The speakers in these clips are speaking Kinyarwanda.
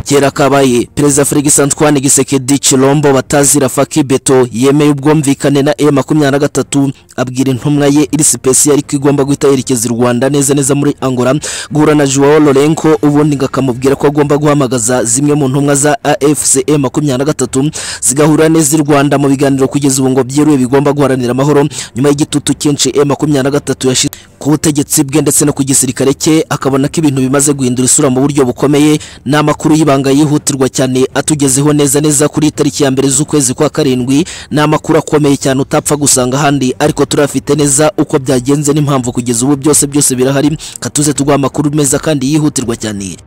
Kera Kabaye Perezida Felix Antoine Gisekedi Chilombo batazira Faki Beto yemeye ubwumvikane na M23 abwira intumwa ye iri spesi yari kwigomba guhita yerekeza i Rwanda neza neza muri Angola guhura na Joao Lorenko ubundi ngakamubwira ko agomba guhamagaza zimwe mu ntumwa za AFC M23 zigahura neza i Rwanda mu biganiro kugeza ubu ngo byiruye bigomba guharanira amahoro nyuma y'igitutu cyinshi M23 yashize ku butegetsi bwe ndetse no ku gisirikare cye akabona ko ibintu bimaze guhindura isura mu buryo bukomeye ni amakuru y'ibanga yihutirwa cyane atugezeho neza neza kuri tariki ya mbere z'ukwezi kwa karindwi ni amakuru akomeye cyane utapfa gusanga ahandi ariko turafite neza uko byagenze n'impamvu kugeza ubu byose byose birahari katuze tuguha amakuru meza kandi yihutirwa cyane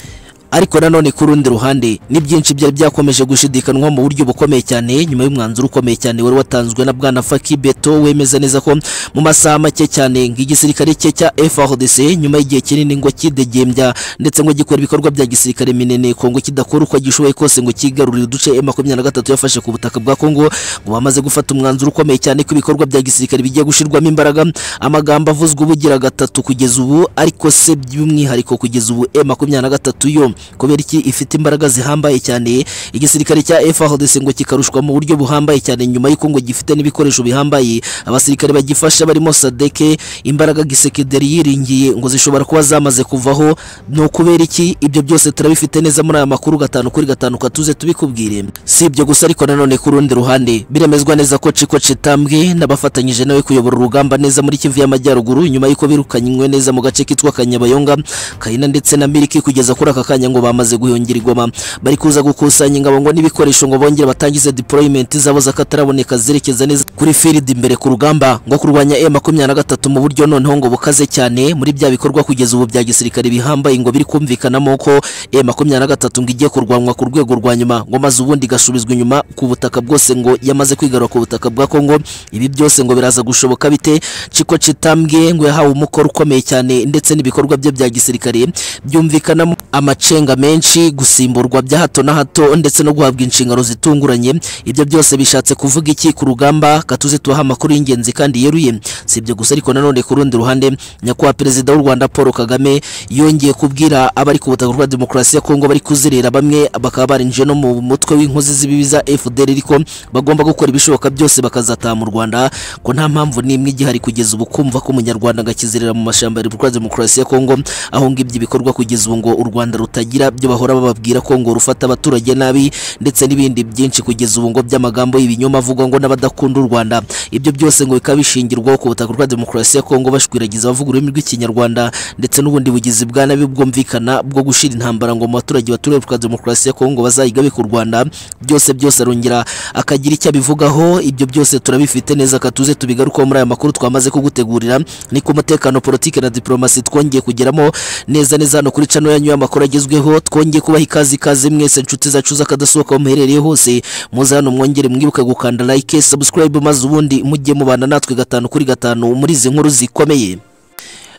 ariko nanone ku rundi ruhande ni byinshi byari byakomeje gushidikanwa mu buryo bukomeye cyane nyuma y'umwanzuro ukomeye cyane wari watanzwe na bwana Faki Beto wemeza neza ko mu masaha make cyane ng'igisirikare cye cya FARDC nyuma y'igihe kinini ngo kidegembya ndetse ngo gikora ibikorwa bya gisirikare minene Kongo kidakora uko gishoboye kose ngo kigarurire uduce M23 yafashe ku butaka bwa Kongo ngo bamaze gufata umwanzuro ukomeye cyane ko ibikorwa bya gisirikare bigiye gushirwamo imbaraga amagambo avuzwe ubugira gatatu kugeza ubu ariko se by'umwihariko kugeza ubu M23 yo kubera iki ifite imbaraga zihambaye cyane igisirikare cya FARDC ngo kikarushwa mu buryo buhambaye cyane nyuma y'uko ngo gifite n'ibikoresho bihambaye abasirikare bagifasha barimo Sadeke imbaraga gisekederi yiringiye ngo zishobora kuba zamaze kuvaho ni ukubera iki ibyo byose turabifite neza muri aya makuru gatanu kuri gatanu katuze tubikubwire si ibyo gusa ariko nanone ku rundi ruhande biremezwa neza ko Chiko Chitambwe n'abafatanyije nawe kuyobora urugamba neza muri Kivu y'Amajyaruguru nyuma y'uko birukanywe neza mu gace kitwa Kanyabayonga Kaina ndetse na Miliki kugeza kuri aka kanya ngo bamaze guhungira igoma bari kuza gukusanya ingabo ngo n'ibikoresho ngo bongere batangize deployment zabo zakataraboneka zerekeza neza kuri field imbere ku rugamba ngo kurwanya M23 mu buryo noneho ngo bukaze cyane muri bya bikorwa kugeza ubu bya gisirikare bihambaye ngo biri kumvikanamo ko M23 ngo igiye kurwanwa ku rwego rwa nyuma ngo maze ubundi gasubizwa inyuma ku butaka bwose ngo yamaze kwigarura ku butaka bwa Kongo ibi byose ngo biraza gushoboka bite Chiko Chitambwe ngo yahawe umukoro ukomeye cyane ndetse n'ibikorwa bye bya gisirikare byumvikanamo amace amafaranga menshi gusimburwa bya hato na hato ndetse no guhabwa inshingano zitunguranye ibyo byose bishatse kuvuga iki ku rugamba katuze tubaha amakuru y'ingenzi kandi yeruye si ibyo gusa ariko nanone ku rundi ruhande nyakubahwa perezida w'u Rwanda Paul Kagame yongeye kubwira abari ku butaka bwa demokarasi ya Kongo bari kuzerera bamwe bakaba barinjiye no mu mutwe w'inkozi z'ibibi za FDL ariko bagomba gukora ibishoboka byose bakazataha mu Rwanda ko nta mpamvu n'imwe igihari kugeza ubu kumva ko umunyarwanda agakizerera mu mashyamba ya Repubulika Demokarasi ya Kongo aho ngibyo ibikorwa kugeza ubu ngo u Rwanda rutagira batagira byo bahora bababwira ko ngo rufata abaturage nabi ndetse n'ibindi byinshi kugeza ubu ngo by'amagambo y'ibinyoma avugwa ngo n'abadakunda u Rwanda ibyo byose ngo bikaba bishingirwaho ku butaka bwa demokarasi ya Kongo bashwiragiza abavuga ururimi rw'ikinyarwanda ndetse n'ubundi bugizi bwa nabi bwumvikana bwo gushira intambara ngo mu baturage baturiye bwa demokarasi ya Kongo bazayigabe ku Rwanda byose byose arongera akagira icyo abivugaho ibyo byose turabifite neza katuze tubigarukaho muri aya makuru twamaze kugutegurira ni ku mutekano politike na diplomasi twongeye kugeramo neza neza hano kuri channel yanyu y'amakuru agezweho mwibeho twongeye kubaha ikaze ikaze mwese inshuti zacu z'akadasohoka aho muherereye hose muze hano mwongere mwibuke gukanda like subscribe maze ubundi mujye mubana natwe gatanu kuri gatanu muri izi nkuru zikomeye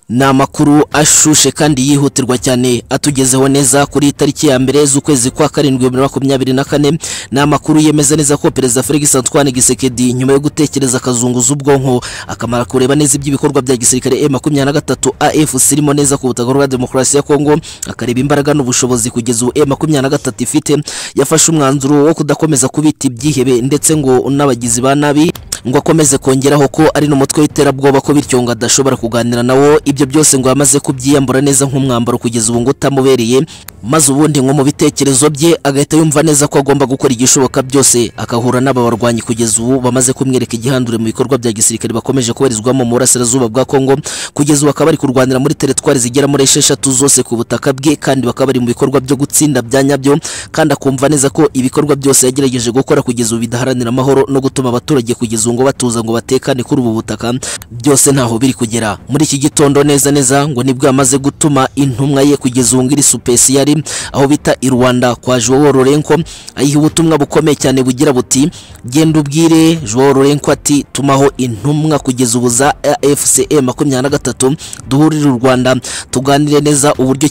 ni amakuru ashushe kandi yihutirwa cyane atugezeho neza kuri tariki ya mbere z'ukwezi kwa karindwi bibiri na makumyabiri na kane ni amakuru yemeza neza ko perezida Felix Antoine Gisekedi nyuma yo gutekereza akazunguza ubwonko akamara kureba neza iby'ibikorwa bya gisirikare M23 AFC irimo neza ku butaka bwa demokarasi ya Kongo akareba imbaraga n'ubushobozi kugeza ubu M23 ifite yafashe umwanzuro wo kudakomeza kubita ibyihebe ndetse ngo n'abagizi ba nabi ngo akomeze kongeraho ko ari n'umutwe w'iterabwoba ko bityo ngo adashobora kuganira nawo ibyo byose ngo yamaze kubyiyambura neza nk'umwambaro kugeza ubu ngo utamubereye maze ubundi nko mu bitekerezo bye agahita yumva neza ko agomba gukora igishoboka byose akahura n'aba barwanyi kugeza ubu bamaze kumwereka igihandure mu bikorwa bya gisirikare bakomeje kubarizwamo mu burasirazuba bwa Kongo kugeza ubu akaba ari kurwanira muri teritwari zigera muri esheshatu zose ku butaka bwe kandi bakaba bari mu bikorwa byo gutsinda bya nyabyo kandi akumva neza ko ibikorwa byose yagerageje gukora kugeza ubu bidaharanira amahoro no gutuma abaturage kugeza ngo batuza ngo batekane kuri ubu butaka byose ntaho biri kugera muri iki gitondo neza neza ngo nibwo yamaze gutuma intumwa ye kugeza ubu ngiri supesi yari aho bita i Rwanda kwa Joao Lorenko ayiha ubutumwa bukomeye cyane bugira buti genda ubwire Joao Lorenko ati tumaho intumwa kugeza ubu za AFC M23 duhurire u Rwanda tuganire neza uburyo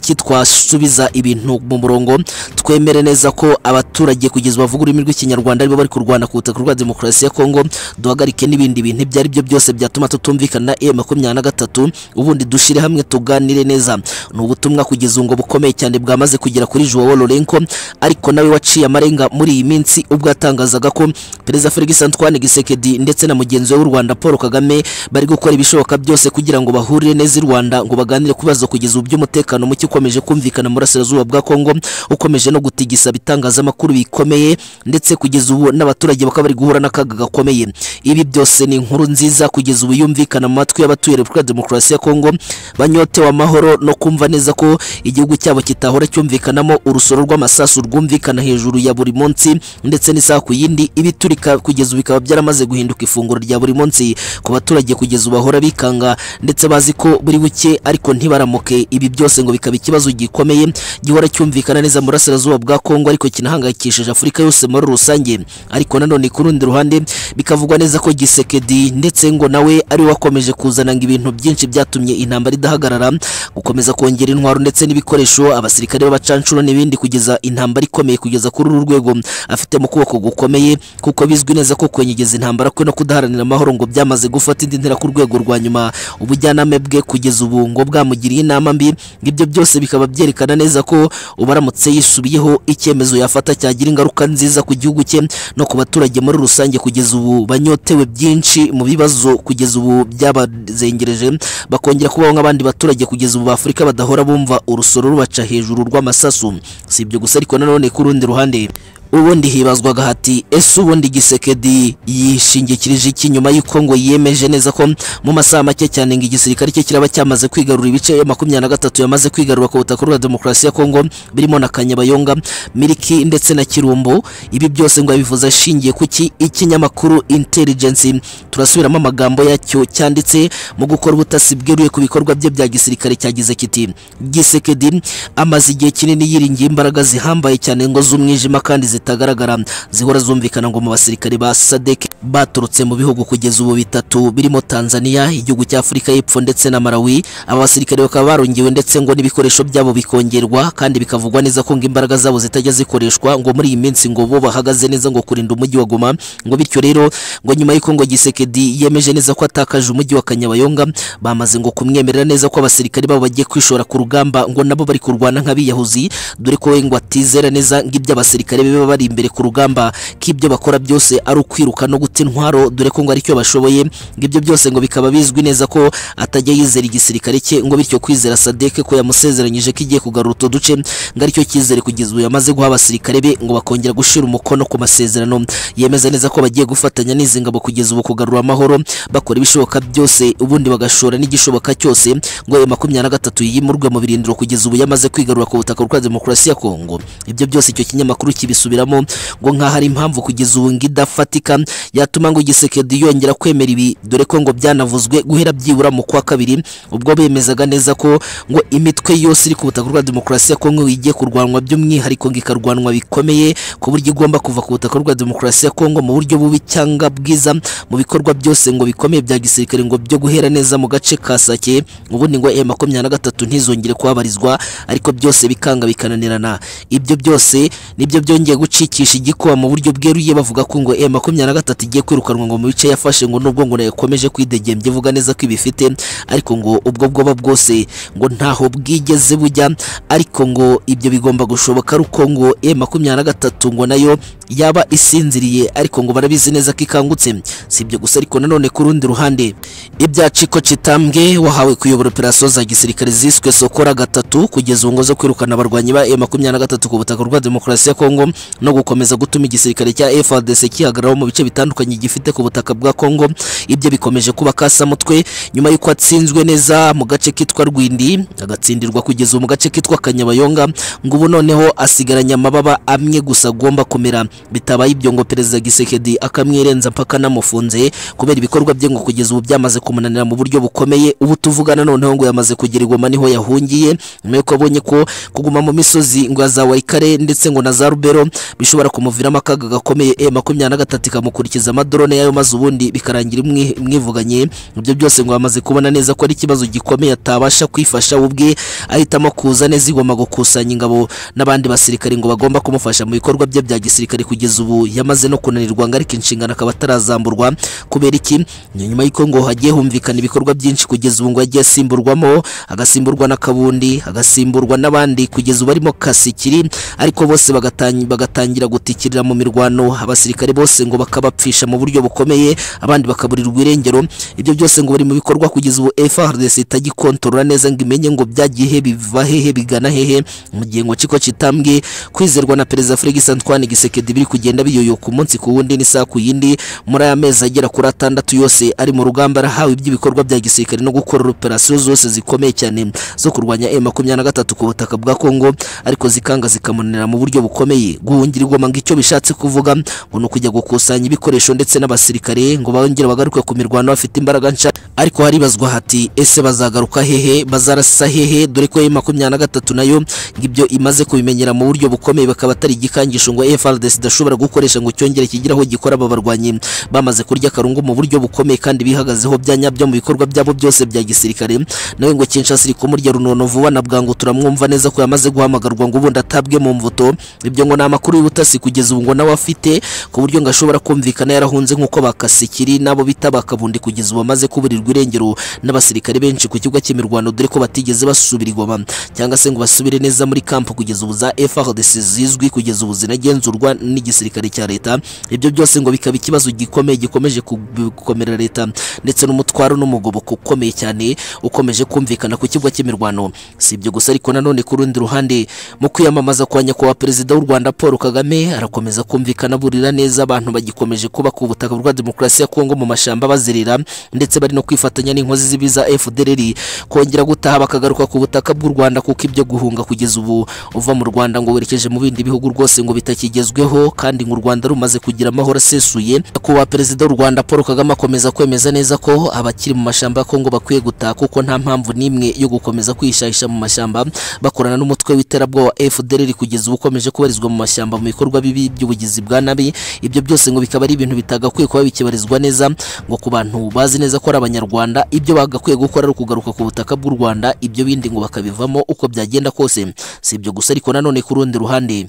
kitwasubiza ibintu mu murongo twemere neza ko abaturage kugeza bavuga ururimi rw'ikinyarwanda aribo bari kurwana ku butaka bwa demokarasi ya Kongo duhagarike n'ibindi bintu ibyo ari byo byose byatuma tutumvikana na e makumyabiri na gatatu ubundi dushire hamwe tuganire neza ni ubutumwa kugeza ngo bukomeye cyane bwamaze kugera kuri Joao Lourenco ariko nawe waciye amarenga muri iyi minsi ubwo yatangazaga ko Perezida Felix Antoine Gisekedi ndetse na mugenzi we w'u Rwanda Paul Kagame bari gukora ibishoboka byose kugira ngo bahurire neza i Rwanda ngo baganire ku bibazo kugeza ubu by'umutekano muke ukomeje kumvikana mu burasirazuba bwa Kongo ukomeje no gutigisa ibitangazamakuru bikomeye ndetse kugeza ubu n'abaturage bakaba bari guhura n'akaga gakomeye ibi byose ni inkuru nziza kugeza ubu yumvikana mu matwi y'abatuye Repubulika ya Demokarasi ya Kongo banyotewe amahoro no kumva neza ko igihugu cyabo kitahora cyumvikanamo urusoro rw'amasasu rwumvikana hejuru ya buri munsi ndetse n'isaha ku yindi ibiturika kugeza ubu bikaba byaramaze guhinduka ifunguro rya buri munsi ku baturage kugeza ubu bahora bikanga ndetse bazi ko buri buke ariko ntibaramuke ibi byose ngo bikaba ikibazo gikomeye gihora cyumvikana neza mu burasirazuba bwa Kongo ariko kinahangayikishije Afurika yose muri rusange ariko nanone ku rundi ruhande bikavugwa neza ko Gisekedi ndetse ngo nawe ari we wakomeje kuzana ngo ibintu byinshi byatumye intambara idahagarara gukomeza kongera intwaro ndetse n'ibikoresho abasirikare b'abacancuro n'ibindi kugeza intambara ikomeye kugeza kuri uru rwego afite mu kuboko gukomeye kuko bizwi neza ko kwenyegeza intambara kwe no kudaharanira amahoro ngo byamaze gufata indi ntera ku rwego rwa nyuma ubujyaname bwe kugeza ubu ngo bwamugiriye inama mbi ibyo byose bikaba byerekana neza ko ubaramutse yisubiyeho icyemezo yafata cyagira ingaruka nziza ku gihugu cye no ku baturage muri rusange kugeza ubu banyotewe byinshi mu bibazo kugeza ubu byabazengereje bakongera kubaho nk'abandi baturage kugeza ubu b'Afurika badahora bumva urusoro rubaca hejuru rw'amasasu si ibyo gusa ariko nanone ku rundi ruhande ubundi hibazwaga hati ese ubundi gisekedi yishingikirije iki nyuma y'uko ngo yemeje neza ko mu masaha make cyane ngo igisirikare cye kiraba cyamaze kwigarura ibice ya makumyabiri na gatatu yamaze kwigarura ku butaka bwa demokarasi ya kongo birimo na kanyabayonga miriki ndetse na kirumbu ibi byose ngo yabivuze ashingiye ku ki ikinyamakuru intelligence turasubiramo amagambo yacyo cyanditse mu gukora ubutasi bweruye ku bikorwa bye bya gisirikare cyagize kiti gisekedi amaze igihe kinini yiringiye imbaraga zihambaye cyane ngo z'umwijima kandi zitagaragara zihora zumvikana ngo mu basirikare ba SADC baturutse mu bihugu kugeza ubu bitatu birimo Tanzania igihugu cya Afurika y'Epfo ndetse na Malawi aba basirikare bakaba barongewe ndetse ngo n'ibikoresho byabo bikongerwa kandi bikavugwa neza ko ngo imbaraga zabo zitajya zikoreshwa ngo muri iyi minsi ngo bo bahagaze neza ngo kurinda umujyi wa Goma ngo bityo rero ngo nyuma y'uko ngo Gisekedi yemeje neza ko atakaje umujyi wa Kanyabayonga bamaze ngo kumwemerera neza ko abasirikare babo bagiye kwishora ku rugamba ngo nabo bari kurwana nk'abiyahuzi dore ko we ngo atizera neza ngo iby'abasirikare bibe bari imbere ku rugamba k'ibyo bakora byose ari ukwiruka no guta intwaro dore ko ngo aricyo bashoboye ngo ibyo byose ngo bikaba bizwi neza ko atajya yizera igisirikare cye ngo bityo kwizera sadeke ko yamusezeranyije ko igiye kugarura utu duce ngo aricyo cyizere kugeza ubu yamaze guha abasirikare be ngo bakongera gushira umukono ku masezerano yemeza neza ko bagiye gufatanya n'izi ngabo kugeza ubu kugarura amahoro bakora ibishoboka byose ubundi bagashora n'igishoboka cyose ngo ayo makumyabiri na gatatu yimurwe mu birindiro kugeza ubu yamaze kwigarura ku butaka bwa demokarasi ya Kongo ibyo byose icyo kinyamakuru kibisubira kubisubiramo ngo nkaho ari impamvu kugeza ubu ngidafatika yatuma ngo Gisekedi yongera kwemera ibi dore ko ngo byanavuzwe guhera byibura mu kwa kabiri ubwo bemezaga neza ko ngo imitwe yose iri ku butaka bwa demokarasi ya Kongo igiye kurwanwa by'umwihariko ngo ikarwanwa bikomeye ku buryo igomba kuva ku butaka bwa demokarasi ya Kongo mu buryo bubi cyangwa bwiza mu bikorwa byose ngo bikomeye bya gisirikare ngo byo guhera neza mu gace ka Sake ubundi ngo M23 ntizongere kuhabarizwa ariko byose bikanga bikananirana ibyo byose nibyo byongeye gucikisha igikuba mu buryo bweruye bavuga ko ngo e makumyabiri na gatatu igiye kwirukanwa ngo mu bice yafashe ngo nubwo ngo yakomeje kwidegembya ivuga neza ko ibifite ariko ngo ubwo bwoba bwose ngo ntaho bwigeze bujya ariko ngo ibyo bigomba gushoboka ari uko ngo e makumyabiri na gatatu ngo nayo yaba isinziriye ariko ngo barabizi neza ko ikangutse si ibyo gusa ariko nanone ku rundi ruhande ibya Ciko Citambwe wahawe kuyobora operasiyo za gisirikare ziswe Sokora gatatu kugeza ubu ngo zo kwirukana abarwanyi ba e makumyabiri na gatatu ku butaka bwa demokarasi ya Kongo no gukomeza gutuma igisirikare cya FARDC kihagarara mu bice bitandukanye gifite ku butaka bwa Kongo ibyo bikomeje kuba kasamutwe nyuma y'uko atsinzwe neza mu gace kitwa Rwindi agatsindirwa kugeza mu gace kitwa Kanyabayonga ngo ubu noneho asigaranye amababa amwe gusa agomba kumera bitabaye ibyo ngo perezida Gisekedi akamwirenza mpaka namufunze kubera ibikorwa bye ngo kugeza ubu byamaze kumunanira mu buryo bukomeye ubu tuvugana noneho ngo yamaze kugira igoma niho yahungiye nyuma y'uko abonye ko kuguma mu misozi ngo ya za Waikare ndetse ngo na za Rubero bishobora kumuviramo akaga gakomeye e makumyabiri na gatatu ikamukurikiza amadorone yayo maze ubundi bikarangira imwivuganye ibyo byose ngo bamaze kubona neza ko ari ikibazo gikomeye atabasha kwifasha we ubwe ahitamo kuza neza igoma gukusanya ingabo n'abandi basirikare ngo bagomba kumufasha mu bikorwa bye bya gisirikare kugeza ubu yamaze no kunanirwa ngo ariko inshingano akaba atarazamburwa kubera iki Ni nyuma y'uko ngo hagiye humvikana ibikorwa byinshi kugeza ubu ngo yagiye asimburwamo agasimburwa na kabundi agasimburwa n'abandi kugeza ubu arimo kasikiri ariko bose bagatang- bagatangira gutikirira mu mirwano abasirikare bose ngo bakabapfisha mu buryo bukomeye abandi bakaburirwa irengero ibyo byose ngo biri mu bikorwa kugeza ubu FRDC itagikontorora neza ngo imenye ngo byagiye biva hehe bigana hehe mu gihe ngo ciko kitambwe kwizerwa na perezida Felix Antoine Gisekedi biri kugenda biyoyoka umunsi ku wundi n'isaha ku yindi muri aya mezi agera kuri atandatu yose ari mu rugamba arahawe iby'ibikorwa bya gisirikare no gukora operasiyo zose zikomeye cyane zo kurwanya M23 ku butaka bwa Kongo ariko zikanga zikamunanira mu buryo bukomeye guhungira igoma ngo icyo bishatse kuvuga ngo ni ukujya gukusanya ibikoresho ndetse n'abasirikare ngo bongere bagaruke ku mirwano bafite imbaraga nsha ariko haribazwa hati ese bazagaruka hehe bazarasa hehe dore ko M23 nayo ngo ibyo imaze kubimenyera mu buryo bukomeye bakaba atari igikangisho ngo FRDC idashobora gukoresha ngo cyongere kigiraho gikora aba barwanyi bamaze kurya karungu mu buryo bukomeye kandi bihagazeho bya nyabyo mu bikorwa byabo byose bya gisirikare nawe ngo Kinshasa iri kumurya runono vuba na bwangu turamwumva neza ko yamaze guhamagarwa ngo ubundi atabwe mu mvuto ibyo ngo ni amakuru y'ubutasi kugeza ubu ngo nawe afite ku buryo ngo ashobora kumvikana yarahunze nk'uko bakasikiri n'abo bita bakabundi kugeza ubu bamaze kuburirwa irengero n'abasirikare benshi ku kibuga cy'imirwano dore ko batigeze basubira igoma cyangwa se ngo basubire neza muri kampu kugeza ubu za FRDC zizwi kugeza ubu zinagenzurwa n'igisirikare cya leta ibyo byose ngo bikaba ikibazo gikomeye gikomeje gukomera leta ndetse n'umutwaro n'umugoboka ukomeye cyane ukomeje kumvikana ku kibuga cy'imirwano si ibyo gusa ariko nanone ku rundi ruhande mu kwiyamamaza kwa nyakubahwa perezida w'u Rwanda Paul Kagame arakomeza kumvikana aburira neza abantu bagikomeje kuba ku butaka bwa demokarasi ya Kongo mu mashamba bazerera ndetse bari no kwifatanya n'inkozi z'ibibi za FDLR kongera gutaha bakagaruka ku butaka bw'u Rwanda kuko ibyo guhunga kugeza ubu uva mu Rwanda ngo werekeje mu bindi bihugu rwose ngo bitakigezweho kandi ngo u Rwanda rumaze kugira amahoro asesuye kuba perezida w'u Rwanda Paul Kagame akomeza kwemeza neza ko abakiri mu mashamba ya Kongo bakwiye gutaha kuko nta mpamvu n'imwe yo gukomeza kwishahisha mu mashyamba bakorana n'umutwe w'iterabwoba FDLR kugeza ubu ukomeje kubarizwa mu mashyamba mu bikorwa bibi by'ubugizi bwa nabi ibyo byose ngo bikaba ari ibintu bitagakwiye kuba bikibarizwa neza ngo ku bantu bazi neza ko ari abanyarwanda ibyo bagakwiye gukora ari ukugaruka ku butaka bw'u Rwanda ibyo bindi ngo bakabivamo uko byagenda kose si ibyo gusa ariko nanone ku rundi ruhande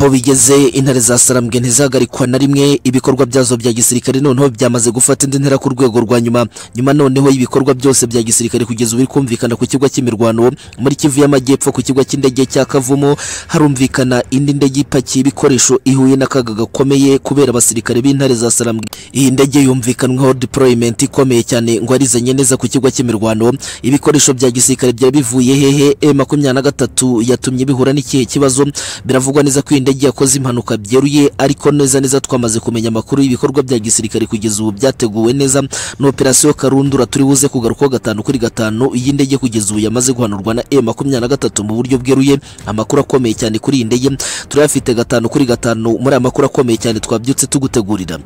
aho bigeze intare za sarambwe ntizahagarikwa na rimwe ibikorwa byazo bya gisirikare noneho byamaze gufata indi ntera ku rwego rwa nyuma nyuma noneho y'ibikorwa byose bya gisirikare kugeza ubu biri kumvikana ku kibuga cy'imirwano muri kivu y'amajyepfo ku kibuga cy'indege cya kavumu harumvikana indi ndege ipakiye ibikoresho ihuye n'akaga gakomeye kubera abasirikare b'intare za sarambwe iyi ndege yumvikanwaho deployment ikomeye cyane ngo arizanye neza ku kibuga cy'imirwano ibikoresho bya gisirikare byari bivuye hehe M23 yatumye bihura n'ikihe kibazo biravugwa neza ko iyi ndege indege yakoze impanuka byeruye ariko neza neza twamaze kumenya amakuru y'ibikorwa bya gisirikare kugeza ubu byateguwe neza na operasiyo karundura turi buze kugarukaho gatanu kuri gatanu y'indege kugeza ubu yamaze guhanurwa na M23 mu buryo bweruye amakuru akomeye cyane kuri iyi ndege turayafite gatanu kuri gatanu muri aya makuru akomeye cyane twabyutse tugutegurira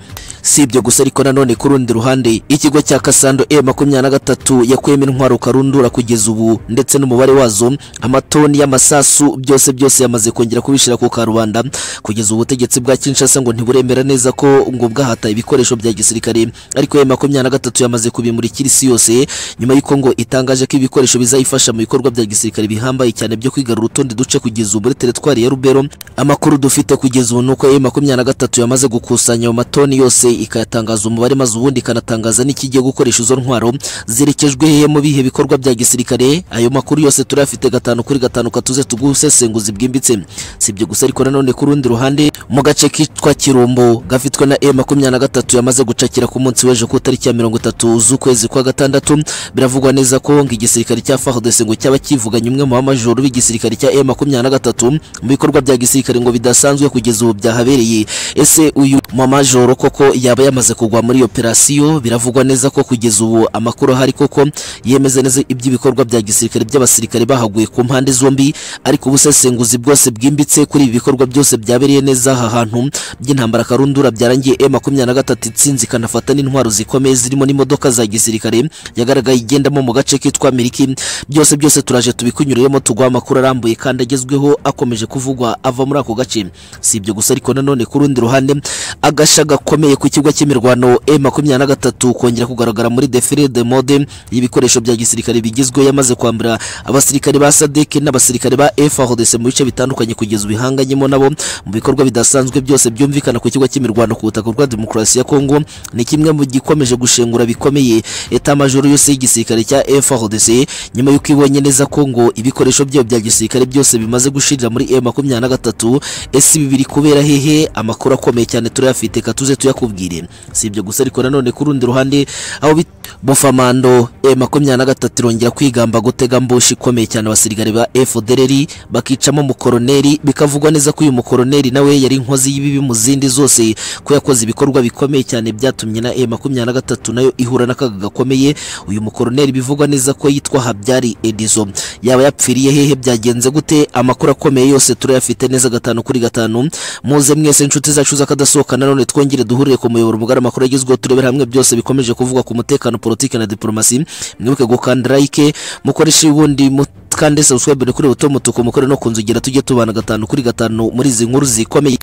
si ibyo gusa ariko nanone ku rundi ruhande ikigo cya Kasando M23 yakuyemo intwaro karundura kugeza ubu ndetse n'umubare wazo amatoni y'amasasu byose byose yamaze kongera kubishira ku karubanda Rwanda kugeza ubutegetsi bwa Kinshasa ngo ntiburemera neza ko ngo bwahataye ibikoresho bya gisirikare ariko M23 yamaze kubimurikira isi yose nyuma y'uko ngo itangaje ko ibikoresho bizayifasha mu bikorwa bya gisirikare bihambaye cyane byo kwigarura utundi duce kugeza ubu muri teritwari ya Rubero amakuru dufite kugeza ubu nuko M23 yamaze gukusanya ayo matoni yose ikayatangaza umubare maze ubundi ikanatangaza n'ikigiye gukoresha izo ntwaro zerekejwe hehe mu bihe bikorwa bya gisirikare ayo makuru yose turayafite gatanu kuri gatanu katuze tugusesenguzi bwimbitse si ibyo gusa ariko nanone ku rundi ruhande mu gace kitwa Kirumbo gafitwe na M23 yamaze gucakira ku munsi w'ejo ku tariki ya 30 z'ukwezi kwa gatandatu biravugwa neza ko ngo igisirikare cya FARDC ngo cyaba kivuganye umwe mu b'amajoro b'igisirikare cya M23 mu bikorwa bya gisirikare ngo bidasanzwe kugeza ubu byahabereye ese uyu mamajoro koko yaba yamaze kugwa muri operasiyo biravugwa neza ko kugeza ubu amakuru ahari koko yemeza neza iby'ibikorwa bya gisirikare by'abasirikare bahaguye ku mpande zombi ariko ubusesenguzi bwose bwimbitse kuri ibi bikorwa byose byabereye neza aha hantu by'intambara karundura byarangiye e makumyabiri na gatatu itsinzi ikanafata n'intwaro zikomeye zirimo n'imodoka za gisirikare yagaragaye igendamo mu gace kitwa miriki byose byose turaje tubikunyuriyemo tuguha amakuru arambuye kandi agezweho akomeje kuvugwa ava muri ako gace si ibyo gusa ariko nanone ku rundi ruhande agasha gakomeye ku kibuga cy'imirwano e makumyabiri na gatatu kongera kugaragara muri defile de mode y'ibikoresho bya gisirikare bigezweho yamaze kwambura abasirikare ba sadeke n'abasirikare ba frdc mu bice bitandukanye kugeza ubu ihanganyemo nabo mu bikorwa bidasanzwe byose byumvikana ku kigo cy'imirwano ku butaka bwa demokarasi ya kongo ni kimwe mu gikomeje gushengura bikomeye eta majoro yose y'igisirikare cya frdc nyuma y'uko ibonye neza kongo ibikoresho byayo bya gisirikare byose bimaze gushirira muri e makumyabiri na gatatu ese ibi biri kubera hehe amakuru akomeye cyane turayafite katuze tuyakubwire si ibyo gusa ariko nanone ku rundi ruhande aho bit- bufamando e makumyabiri na gatatu irongera kwigamba gutega mbushi ikomeye cyane abasirikare ba fdrr bakicamo umukoroneri bikavugwa neza ko uyu mukoroneri nawe yari inkozi y'ibibi mu zindi zose ko yakoze ibikorwa bikomeye cyane byatumye na e makumyabiri na gatatu nayo ihura n'akaga gakomeye uyu mukoroneri bivugwa neza ko yitwa habyari edizo yaba yapfiriye hehe byagenze gute amakuru akomeye yose turayafite neza gatanu kuri gatanu muze mwese inshuti zacu z'akadasohokana none twongere duhurire ku muyoboro mugari amakuru agezweho turebera hamwe byose bikomeje kuvugwa ku mutekano politiki na diporomasi mwibuke gukanda like mukoreshe ubundi mukande subscribe kuri buto mutuku mukore no ku nzogera tujye tubana gatanu kuri gatanu muri izi nkuru zikomeye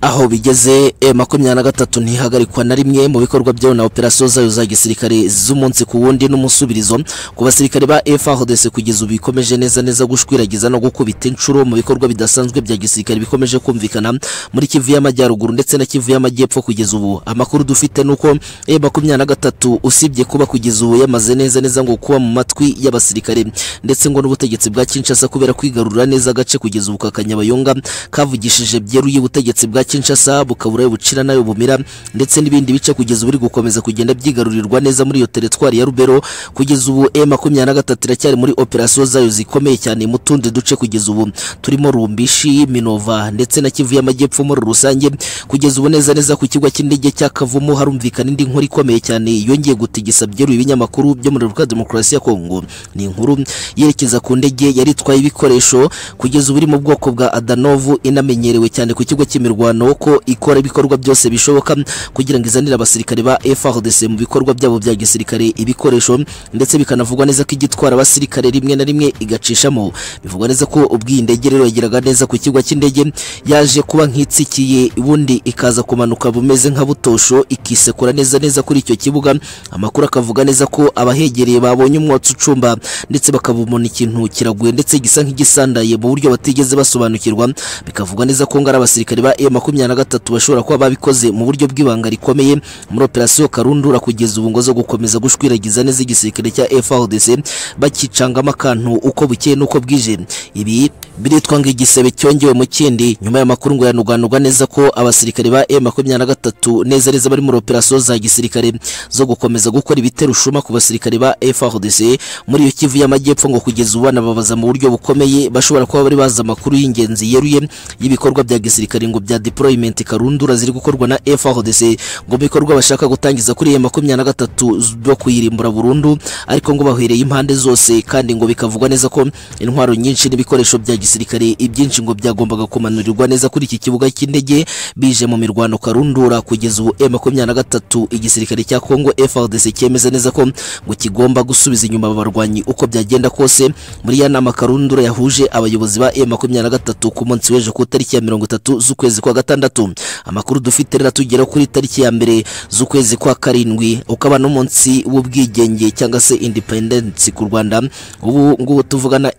aho bigeze e makumyabiri na gatatu ntihagarikwa na rimwe mu bikorwa byayo na operasiyo zayo za gisirikare z'umunsi ku wundi n'umusubirizo ku basirikare ba FARDC kugeza ubu bikomeje neza neza gushwiragiza no gukubita inshuro mu bikorwa bidasanzwe bya gisirikare bikomeje kumvikana muri Kivu y'Amajyaruguru ndetse na Kivu y'Amajyepfo kugeza ubu amakuru dufite nuko e makumyabiri na gatatu usibye kuba kugeza ubu yamaze neza neza ngo kuba mu matwi y'abasirikare ndetse ngo n'ubutegetsi bwa Kinshasa kubera kwigarurira neza agace kugeza ubu ka Kanyabayonga kavugishije byeruye ubutegetsi bwa Kinshasa bukabura bucira nayo bumira ndetse n'ibindi bice kugeza ubu biri gukomeza kugenda byigarurirwa neza muri iyo teritwari ya Rubero kugeza ubu M23 iracyari muri operasiyo zayo zikomeye cyane mu tundi duce kugeza ubu turimo Rumbishi Minova ndetse na Kivu y'Amajyepfo muri rusange kugeza ubu neza neza ku kigo cy'indege cya Kavumu harumvikana indi nkuru ikomeye cyane yongeye gutigisa byeruye ibinyamakuru byo muri Republika Demokarasi ya Kongo ni inkuru yerekeza ku ndege yari itwaye ibikoresho kugeza ubu iri mu bwoko bwa Adanovu inamenyerewe cyane ku kigo cy'imirwano umutekano ko ikora ibikorwa byose bishoboka kugira ngo izanire abasirikare ba FARDC mu bikorwa byabo bya gisirikare ibikoresho ndetse bikanavugwa neza ko igitwara abasirikare rimwe na rimwe igacishamo bivugwa neza ko ubwiyi ndege rero yageraga neza ku kigo cy'indege yaje kuba nkitsikiye ubundi ikaza kumanuka bumeze nka butosho ikisekura neza neza kuri icyo kibuga amakuru akavuga neza ko abahegereye babonye umwotsi ucumba ndetse bakabumona ikintu kiraguye ndetse gisa nk'igisandaye mu buryo batigeze basobanukirwa bikavugwa neza ko ngo ari abasirikare ba M makumyabiri na gatatu bashobora kuba babikoze mu buryo bw'ibanga rikomeye muri operasiyo karundura kugeza ubu ngo zo gukomeza gushwiragiza neza igisirikare cya FARDC bakicangamo akantu uko bukeye n'uko bwije ibi biritwa ngo igisebe cyongewe mu kindi nyuma y'amakuru ngo yanuganugwa neza ko abasirikare ba M23 neza neza bari muri operasiyo za gisirikare zo gukomeza gukora ibiterushuma ku basirikare ba FARDC muri iyo kivu y'amajyepfo ngo kugeza ubu banababaza mu buryo bukomeye bashobora kuba bari bazi amakuru y'ingenzi yeruye y'ibikorwa bya gisirikare ngo bya deployment karundura ziri gukorwa na FARDC ngo bikorwa bashaka gutangiza kuri makumyabiri na gatatu byo kuyirimbura burundu ariko ngo bahwereye impande zose kandi ngo bikavugwa neza ko intwaro nyinshi n'ibikoresho bya gisirikare ibyinshi ngo byagombaga kumanurirwa neza kuri iki kibuga cy'indege bije mu mirwano karundura kugeza ubu makumyabiri na gatatu igisirikare cya Kongo FARDC cyemeza neza ko ngo kigomba gusubiza inyuma abarwanyi uko byagenda kose muri ya nama karundura yahuje abayobozi ba makumyabiri na gatatu ku munsi w'ejo ku itariki ya mirongo itatu z'ukwezi kwa gatandatu amakuru dufite rero atugera kuri tariki ya mbere z'ukwezi kwa karindwi ukaba n'umunsi w'ubwigenge cyangwa se independence ku Rwanda ubu ngubu tuvuga na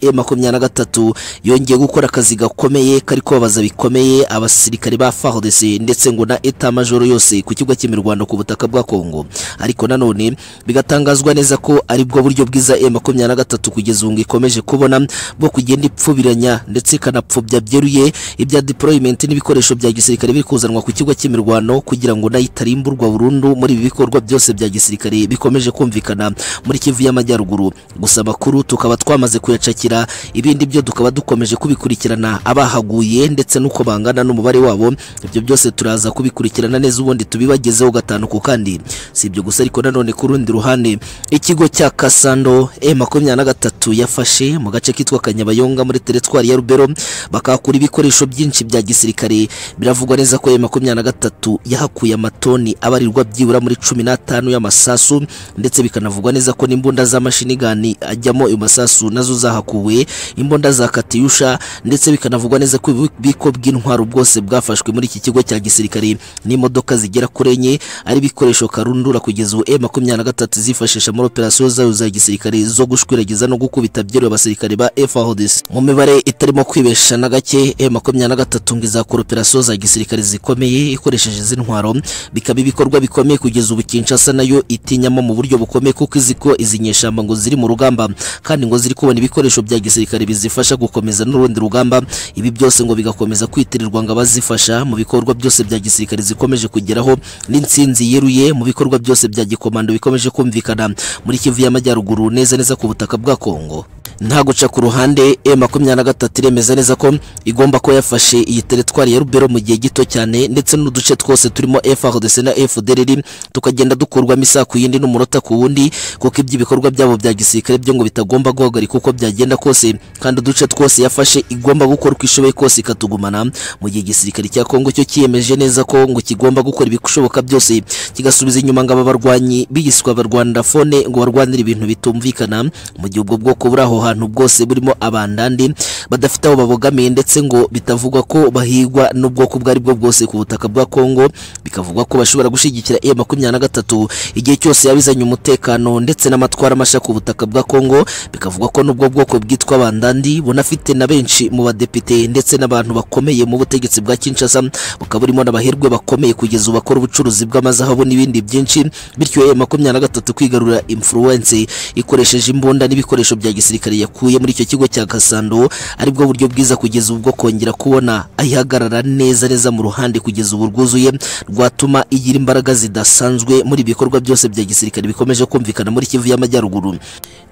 M23 yongeye gukora akazi gakomeye kari kubabaza bikomeye abasirikare ba FARDC ndetse ngo na etat major yose ku kigo cy'imirwano ku butaka bwa Kongo ariko nanone bigatangazwa neza ko ari bwo buryo bwiza M23 kugeza ubu ngo ikomeje kubona bwo kugenda ipfubiranya ndetse ikanapfubya byeruye ibya deployment n'ibikoresho bya gisirikare biri kuzanwa ku kigo cy'imirwano kugira ngo nayo itarimburwa burundu muri ibi bikorwa byose bya gisirikare bikomeje kumvikana muri Kivu y'Amajyaruguru gusa amakuru tukaba twamaze kuyacakira ibindi byo tukaba dukomeje dukomeje kubikurikirana abahaguye ndetse n'uko bangana n'umubare wabo ibyo byose turaza kubikurikirana neza ubundi tubibagezeho gatanu ku kandi si ibyo gusa ariko nanone ku rundi ruhande ikigo cya kasando e makumyabiri na gatatu yafashe mu gace kitwa kanyabayonga muri teritwari ya rubero bakahakura ibikoresho byinshi bya gisirikare biravugwa neza ko e makumyabiri na gatatu yahakuye amatoni abarirwa byibura muri cumi n'atanu y'amasasu ndetse bikanavugwa neza ko n'imbunda z'amashinigani ajyamo ayo masasu nazo zahakuwe imbunda za katiyusha ndetse bikanavugwa neza ko ububiko bw'intwaro bwose bwafashwe muri iki kigo cya gisirikare n'imodoka zigera kuri enye ari ibikoresho karundura kugeza ubu e makumyabiri na gatatu zifashisha muri operasiyo zayo za gisirikare zo gushwiragiza no gukubita byoroheye abasirikare ba efahodisi mu mibare itarimo kwibesha na gake e makumyabiri na gatatu ngo izakora operasiyo za gisirikare zikomeye ikoresheje izi ntwaro bikaba ibikorwa bikomeye kugeza ubu kinshasa nayo itinyamo mu buryo bukomeye kuko izi ko izi nyeshyamba ngo ziri mu rugamba kandi ngo ziri kubona ibikoresho bya gisirikare bizifasha gukomeza n'urundi rugamba ibi byose ngo bigakomeza kwitirirwa ngo abazifasha mu bikorwa byose bya gisirikare zikomeje kugeraho n'insinzi yeruye mu bikorwa byose bya gikomando bikomeje kumvikana muri kivu y'amajyaruguru neza neza ku butaka bwa kongo nta guca ku ruhande e makumyabiri na gatatu iremeza neza ko igomba kuba yafashe iyi teritwari ya rubero mu gihe gito cyane ndetse n'uduce twose turimo frdc na fdrr tukagenda dukurwamo isaha ku yindi n'umunota ku wundi kuko iby'ibikorwa byabo bya gisirikare byo ngo bitagomba guhagarika uko byagenda kose kandi uduce twose yafashe igomba gukora uko ishoboye kose ikatugumana mu gihe igisirikare cya kongo cyo kiyemeje neza ko ngo kigomba gukora ibishoboka byose kigasubiza inyuma ngo aba barwanyi bigiswa barwanira fone ngo barwanire ibintu bitumvikana mu gihe ubwo bwoko buri aho hantu bwose burimo abandande badafite aho babogamiye ndetse ngo bitavugwa ko bahigwa n'ubwoko ubwo ari bwo bwose ku butaka bwa Kongo bikavugwa ko bashobora gushyigikira E makumyabiri na gatatu igihe cyose yabizanye umutekano ndetse n'amatwara amasha ku butaka bwa Kongo bikavugwa ko n'ubwo bwoko bwitwa bandandi bunafite na benshi mu badepite ndetse n'abantu bakomeye mu butegetsi bwa Kinshasa bukaba burimo n'abaherwe bakomeye kugeza ubu bakora ubucuruzi bw'amazahabu n'ibindi byinshi bityo E makumyabiri na gatatu kwigarura influence ikoresheje imbunda n'ibikoresho bya gisirikare yakuye muri icyo kigo cya Gasando aribwo buryo bwiza kugeza ubwo kongera kubona ayihagarara neza neza mu ruhande kugeza ubu rwuzuye rwatuma igira imbaraga zidasanzwe muri ibikorwa byose bya gisirikare bikomeje kumvikana muri Kivu y'Amajyaruguru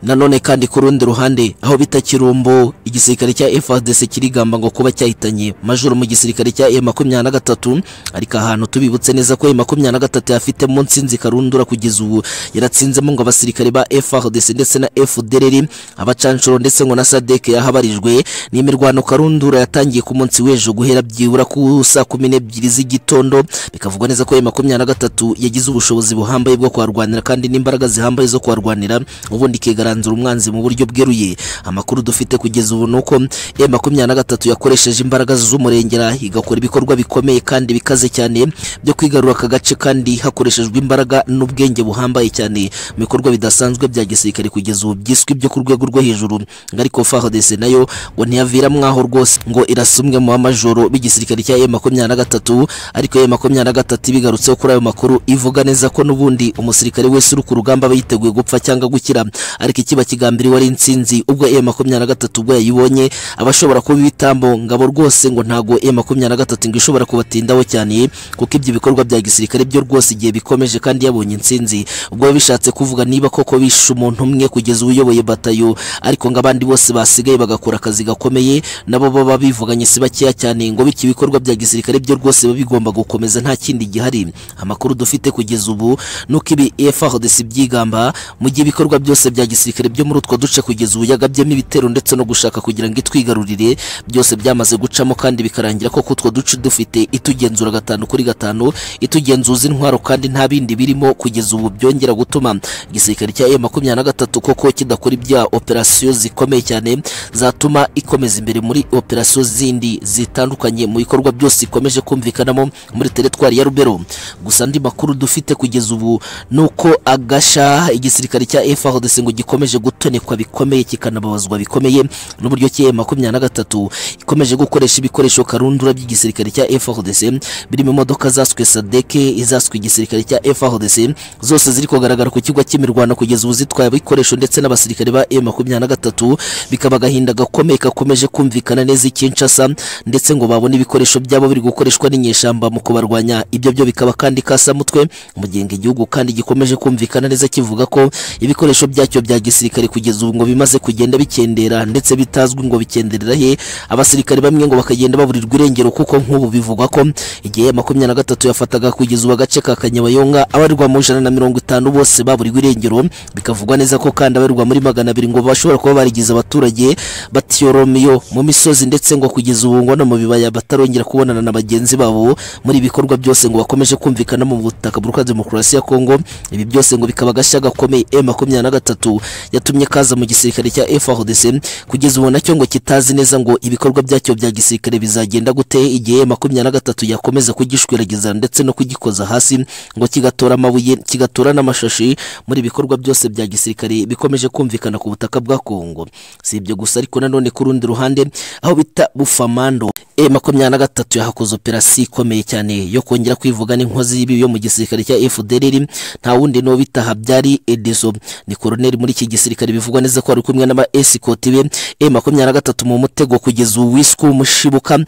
nanone kandi ku rundi ruhande aho bita Kirumbo igisirikare cya FARDC kirigamba ngo kuba cyahitanye majoro mu gisirikare cya M23 ariko ahantu tubibutse neza ko M23 yafite munsi nzikarundura kugeza ubu yaratsinzemo ngo abasirikare ba FARDC ndetse na FDLR abaca Sancho ndetse ngo na Sadek yahabarijwe n'imirwano karundura yatangiye ku munsi w'ejo guhera byibura ku saa kumi n'ebyiri z'igitondo bikavugwa neza ko makumyabiri na gatatu yagize ubushobozi buhambaye bwo kuharwanira kandi n'imbaraga zihambaye zo kuharwanira ubundi ikigaranzura umwanzi mu buryo bweruye amakuru dufite kugeza ubu nuko e makumyabiri na gatatu yakoresheje imbaraga z'umurengera igakora ibikorwa bikomeye kandi bikaze cyane byo kwigarura aka gace kandi hakoreshejwe imbaraga n'ubwenge buhambaye cyane mu bikorwa bidasanzwe bya gisirikare kugeza ubu byiswe byo ku rwego rwo hejuru hejuru ariko FARDC nayo ngo ntiyavira mwaho rwose ngo irasumwe mu amajoro b'igisirikare cya M23 ariko M23 bigarutseho kuri ayo makuru ivuga neza ko n'ubundi umusirikare wese uri ku rugamba aba yiteguye gupfa cyangwa gukira ariko ikiba kigambiriwe ari insinzi ubwo M23 ubwo yayibonye abashobora kuba ibitambo ngabo rwose ngo ntago M23 ngo ishobora kubatindaho cyane kuko ibyo bikorwa bya gisirikare byo rwose igihe bikomeje kandi yabonye insinzi ubwo bishatse kuvuga niba koko bishe umuntu umwe kugeza uyoboye batayo ariko ngo abandi bose basigaye bagakora akazi gakomeye nabo baba bivuganye si bakeya cyane ngo bityo ibikorwa bya gisirikare byo rwose biba bigomba gukomeza nta kindi gihari amakuru dufite kugeza ubu nuko ibi FARDC byigamba mu gihe ibikorwa byose bya gisirikare byo muri utwo duce kugeza ubu yagabyemo ibitero ndetse no gushaka kugira ngo itwigarurire byose byamaze gucamo kandi bikarangira ko kutwo duce dufite itugenzura gatanu kuri gatanu itugenzuza intwaro kandi nta bindi birimo kugeza ubu byongera gutuma igisirikare cya M23 koko kidakora ibya operasiyo operasiyo zikomeye cyane zatuma ikomeza imbere muri operasiyo zindi zitandukanye mu bikorwa byose ikomeje kumvikanamo muri teritwari ya Rubero gusa andi makuru dufite kugeza ubu nuko agasha igisirikare cya FARDC ngo gikomeje gutonekwa bikomeye kikanababazwa bikomeye n'uburyo cye makumyabiri na gatatu ikomeje gukoresha ibikoresho karundura by'igisirikare cya FARDC birimo imodoka zaswe sadeke izaswe igisirikare cya FARDC zose ziri kugaragara ku kigo cy'imirwano kugeza ubu zitwaye ibikoresho ndetse n'abasirikare ba M makumyabiri gatatu bikaba agahinda gakomeye kakomeje kumvikana neza i Kinshasa ndetse ngo babone ibikoresho byabo biri gukoreshwa n'inyeshyamba mu kubarwanya ibyo byo bikaba kandi kasamutwe mu gihe ngo igihugu kandi gikomeje kumvikana neza kivuga ko ibikoresho byacyo bya gisirikare kugeza ubu ngo bimaze kugenda bikendera ndetse bitazwi ngo bikenderera he abasirikare bamwe ngo bakagenda baburirwa irengero kuko nk'ubu bivugwa ko igihe makumyabiri na gatatu yafataga kugeza ubu agace ka kanyabayonga abarirwa mu ijana na mirongo itanu bose baburirwa irengero bikavugwa neza ko kandi abarirwa muri magana abiri ngo bashobora kuba barigize abaturage batiyoromiyo mu misozi ndetse ngo kugeza ubu ngo no mu bibaya batarongera kubonana na bagenzi babo muri ibi bikorwa byose ngo bakomeje kumvikana mu butaka buruka demokarasi ya kongo ibi byose ngo bikaba agashya gakomeye e makumyabiri na gatatu yatumye kaza mu gisirikare cya FARDC kugeza ubu nacyo ngo kitazi neza ngo ibikorwa byacyo bya gisirikare bizagenda gute igihe makumyabiri na gatatu yakomeza kugishwiragiza ndetse no kugikoza hasi ngo kigatora amabuye kigatora n'amashashi muri ibikorwa byose bya gisirikare bikomeje kumvikana ku butaka bwa Kongo si ibyo gusa ariko nanone ku rundi ruhande aho bita bufamando e makumyabiri na gatatu yahakoze operasiyo ikomeye cyane yo kongera kwivugana inkozi y'ibibi yo mu gisirikare cya FDLR nta wundi n'uwo bita Habyari Edeso ni koroneri muri iki gisirikare bivugwa neza ko ari kumwe n'aba esikoti be e makumyabiri na gatatu mu mutego kugeza ubu wiswe umushibuka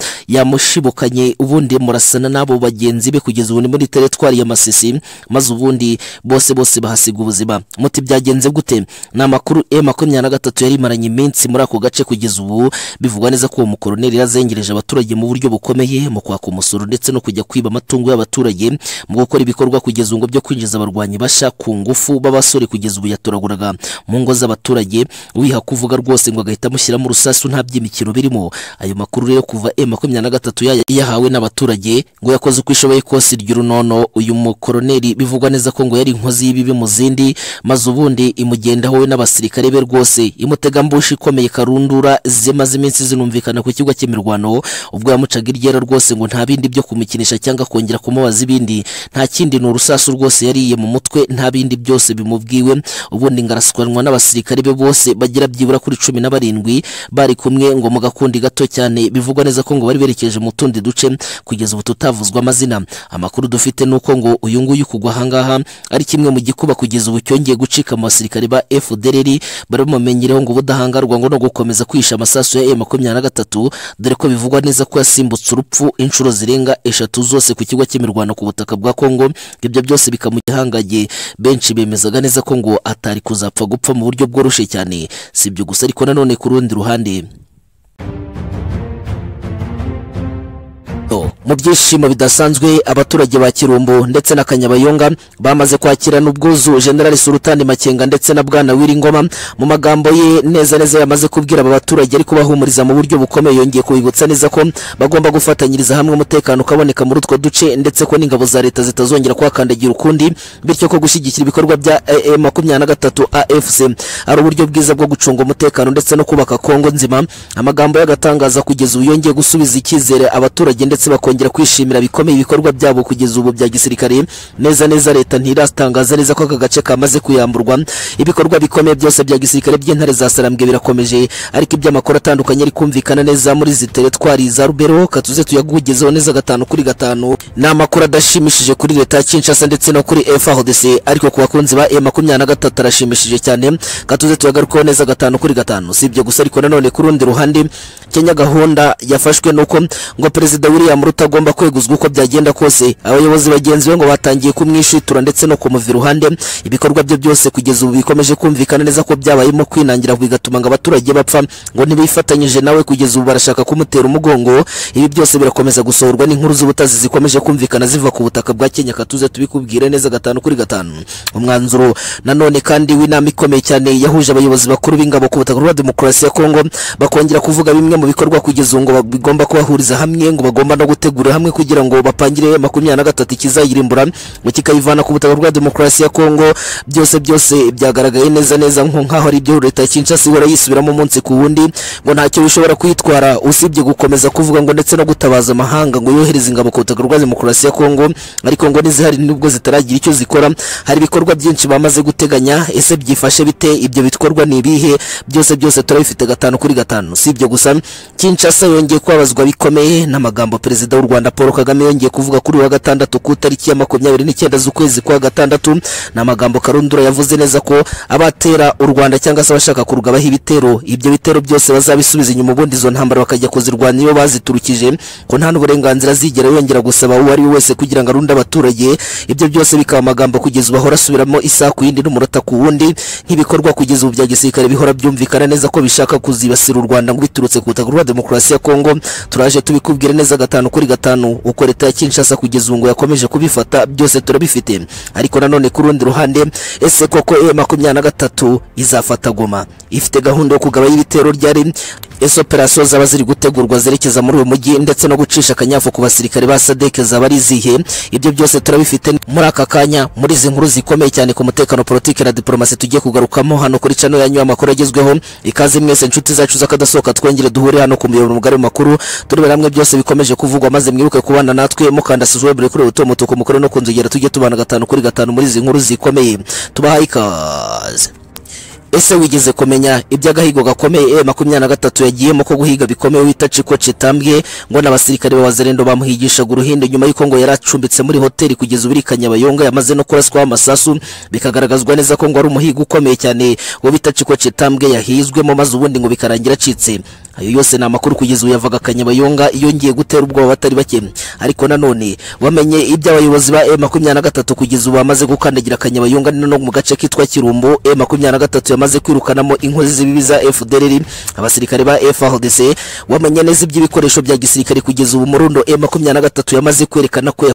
yamushibukanye ubundi murasana n'abo bagenzi be kugeza ubu ni muri teretwari ya Masisi maze ubundi bose bose bahasiga ubuzima muti byagenze gute ni amakuru e makumyabiri na gatatu yari imaranye iminsi muri ako gace kugeza ubu bivugwa neza ko uwo mukoroneri yazengereje abaturage mu buryo bukomeye mu kwaka umusoro ndetse no kujya kwiba amatungo y'abaturage mu gukora ibikorwa kugeza ubu ngo byo kwinjiza abarwanyi bashya ku ngufu b'abasore kugeza ubu yatoraguraga mu ngo z'abaturage wiha kuvuga rwose ngo agahita amushyiramo urusasu nta by'imikino birimo ayo makuru rero kuva e makumyabiri na gatatu yaya- yahawe n'abaturage ngo yakoze uko ishoboye kose iryo runono uyu mukoroneri bivugwa neza ko ngo yari inkozi y'ibibi mu zindi maze ubundi imugendaho we n'abasirikare be rwose imutegambushi ikomeye karundura zimaze iminsi zinumvikana ku kibuga cy'imirwano ubwo yamucaga iryera rwose ngo nta bindi byo kumukinisha cyangwa kongera kumubaza ibindi nta kindi ni urusasu rwose yariye mu mutwe nta bindi byose bimubwiwe ubundi ngaraswanwa n'abasirikare be bose bagira byibura kuri cumi na barindwi bari kumwe ngo mu gakundi gato cyane bivugwa neza ko ngo bari berekeje mu tundi duce kugeza ubu tutavuzwa amazina amakuru dufite ni uko ngo uyu nguyu kugwa ahangaha ari kimwe mu gikuba kugeza ubu cyongeye gucika mu basirikare ba FDLR bari bumumenyereho ngo ubudahangarwa ngo no gukomeza kwihisha amasasu ya M23 dore ko bivugwa neza ko yasimbutse urupfu inshuro zirenga eshatu zose ku kigo cy'imirwano ku butaka bwa Kongo ibyo byose bikamugihangaye benshi bemezaga neza ko ngo atari kuzapfa gupfa mu buryo bworoshye cyane si ibyo gusa ariko nanone ku rundi ruhande Toronto. mu byishimo bidasanzwe abaturage ba Kirumbu ndetse na Kanyabayonga bamaze kwakirana ubwuzu General Sultan Makenga ndetse na Bwana Wiringoma mu magambo ye neza neza yamaze kubwira aba baturage ariko bahumuriza mu buryo bukomeye yongeye kubibutsa neza ko bagomba gufatanyiriza hamwe umutekano ukaboneka muri utwo duce ndetse ko n'ingabo za leta zitazongera kuhakandagira ukundi bityo ko gushyigikira ibikorwa bya AA makumyabiri na gatatu AFC ari uburyo bwiza bwo gucunga umutekano ndetse no kubaka Kongo nzima amagambo y'agatangaza kugeza ubu yongeye gusubiza icyizere abaturage ndetse bakongera kwishimira bikomeye ibikorwa byabo kugeza ubu bya gisirikare neza neza leta ntiratangaza neza ko aka gace kamaze kuyamburwa ibikorwa bikomeye byose bya gisirikare by'intare za sarambwe birakomeje ariko iby'amakuru atandukanye ari kumvikana neza muri izi teretwari za rubero katuze tuyagugezeho neza gatanu kuri gatanu ni amakuru adashimishije kuri leta ya kinshasa ndetse no kuri frdc ariko ku bakunzi ba e makumyabiri na gatatu arashimishije cyane katuze tuyagarukaho neza gatanu kuri gatanu si ibyo gusa ariko nanone ku rundi ruhande kenya gahunda yafashwe nuko ngo perezida william ruto agomba kweguzwa uko byagenda kose abayobozi bagenzi be ngo batangiye kumwishitura ndetse no kumuva iruhande ibikorwa bye byose kugeza ubu bikomeje kumvikana neza ko byabayemo kwinangira bigatuma ngo abaturage bapfa ngo ntibifatanyije nawe kugeza ubu barashaka kumutera umugongo ibi byose birakomeza gusohorwa n'inkuru z'ubutazi zikomeje kumvikana ziva ku butaka bwa kenya katuze tubikubwire neza gatanu kuri gatanu umwanzuro nanone kandi w'inama ikomeye cyane yahuje abayobozi bakuru b'ingabo ku butaka bwa demokarasi ya kongo bakongera kuvuga bimwe mu bikorwa kugeza ubu ngo ba- bigomba kubahuriza hamwe ngo bagomba no gutegura hamwe kugira ngo bapangire makumyabiri na gatatu ikizayirimbura ngo kikayivana ku butaka bwa demokarasi ya kongo byose byose byagaragaye neza neza nko nk'aho ari ibyo leta ya kinshasa ihora yisubiramo umunsi ku wundi ngo ntacyo bishobora kwitwara usibye gukomeza kuvuga ngo ndetse no gutabaza amahanga ngo yohereze ingabo ku butaka bwa demokarasi ya kongo ariko ngo n'izihari nubwo zitaragira icyo zikora hari ibikorwa byinshi bamaze guteganya ese byifashe bite ibyo bikorwa ni ibihe byose byose turabifite gatanu kuri gatanu si ibyo gusa kinshasa yongeye kubabazwa bikomeye n'amagambo perezida w'u Rwanda Paul Kagame yongeye kuvuga kuri uyu wa gatandatu ku itariki ya makumyabiri n'icyenda z'ukwezi kwa gatandatu ni amagambo Karundura yavuze neza ko abatera u Rwanda cyangwa se abashaka kurugabaho ibitero ibyo bitero byose bazabisubiza inyuma ubundi izo ntambara bakajya kuzirwanya iyo baziturukije ko nta n'uburenganzira zigera yongera gusaba uwo ari we wese kugira ngo arunde abaturage ibyo byose bikaba amagambo kugeza bahora asubiramo isaha ku yindi n'umunota ku wundi nk'ibikorwa kugeza ubu bya gisirikare bihora byumvikana neza ko bishaka kuzibasira u Rwanda ngo biturutse ku butaka rwa demokarasi ya Kongo turaje tubikubwire neza gatanu kuri gatanu uko leta ya Kinshasa kugeza ubu ngo yakomeje kubifata byose turabifite ariko nanone ku rundi ruhande ese koko e makumyabiri na gatatu izafata goma ifite gahunda yo kugabanya ibitero ryari ese operasiyo zaba ziri gutegurwa zerekeza muri uyu mujyi ndetse no gucisha akanyafu ku basirikare ba sadeke zaba ari izihe ibyo byose turabifite muri aka kanya muri izi nkuru zikomeye cyane ku mutekano politiki na diporomasi tugiye kugarukamo hano kuri cano yanyu amakuru agezweho ikaze mwese inshuti zacu z'akadasohoka twongere duhure hano ku muyoboro mugari mu makuru turebera hamwe byose bikomeje kuvugwa maze mwibuke kubana natwe mukandasizwe buri kuri ubuto mutuku mukuru no kunzogera tujye tubana gatanu kuri gatanu muri izi nkuru zikomeye tubahaye ikaze ese wigeze kumenya iby'agahigo gakomeye e makumyabiri na gatatu yagiyemo ko guhiga bikomeye wita ciko citambwe ngo n'abasirikare b'abazerendo bamuhigishaga uruhinde nyuma y'uko ngo yari acumbitse muri hoteli kugeza ubu kanyabayonga yamaze no kuraswaho amasasu bikagaragazwa neza ko ngo ari umuhigo ukomeye cyane wo bita ciko citambwe yahizwemo maze ubundi ngo bikarangira acitse ayo yose ni amakuru kugeza ubu yavaga kanyabayonga iyo ngiye gutera ubwoba batari bake ariko nanone wamenye iby'abayobozi ba e makumyabiri na gatatu kugeza ubu bamaze gukandagira kanyabayonga no mu gace kitwa kirumbo e makumyabiri na gatatu bamaze kwirukanamo inkozi z'ibibi za FDLR abasirikare ba FARDC wamenye neza iby'ibikoresho bya gisirikare kugeza ubu murundo M23 yamaze kwerekana ko